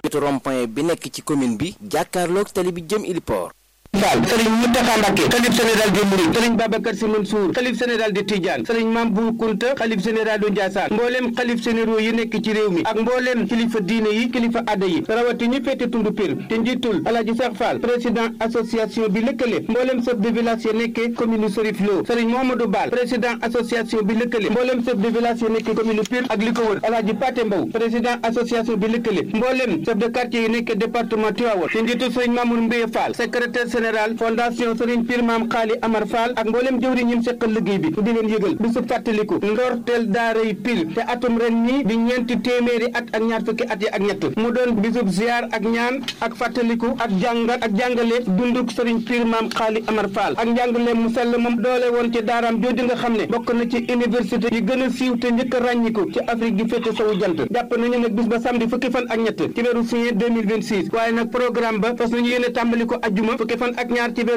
wetu rond-point bi nekk ci commune bi jàkkaarloog tali bi jëm Iliport Fall sëriñ Mountakha Mbacké xalif général des Mourides sëriñ Babacar Sy Mansour xalif général de Tidiane sëriñ Mame Bou Kounta xalif général du Ndiassane mbooleem xalif généraux yi nekk ci réew mi ak mbooleem kilifa diine yi kilifa adda yi rawati ñu féete tundu Pire te njiitul Alaaji Cheikh Fall président association bi lëkkale mbooleem chef de village yi nekkee commune Serif Lo sëriñ Mohamadou Bal président association bi lëkkale mbooleem chef de village yi nekkee commune Pire ak li ko wër Alaaji Paté Mbow président association bi lëkkale mbooleem chef de quartier yi nekkee département Tivaouane te njiitul sëriñ Mamour Mbaye Fall secrétaire général fondation Serigne Pire Maam Xaali Amar Fall ak mboolem jëwriñ ñim seqal liggéey bi di leen yëgal bisu fàttaliku ndorteel daaray Pire te atum ren ñi di ñeenti téeméeri at ak ñaar fukki at yi ak ñett mu doon bisub ziar ak ñaan ak fàttaliku ak jàngat ak jàngale dunduk Serigne Pire Maam Xaali Amar Fall ak njàngale mu sell moom doole woon ci daaraam jooju nga xam ne bokk na ci université yi gën a siiw te njëkk a ràññiku ci Afrique gi féete sowu jant jàpp nañu nag bis ba samedi fukki fan ak ñett ci weeru juin 2026 waaye nag programme ba fas nañu yéene tàmbali ko ajjuma fukki fan ak ñaar ci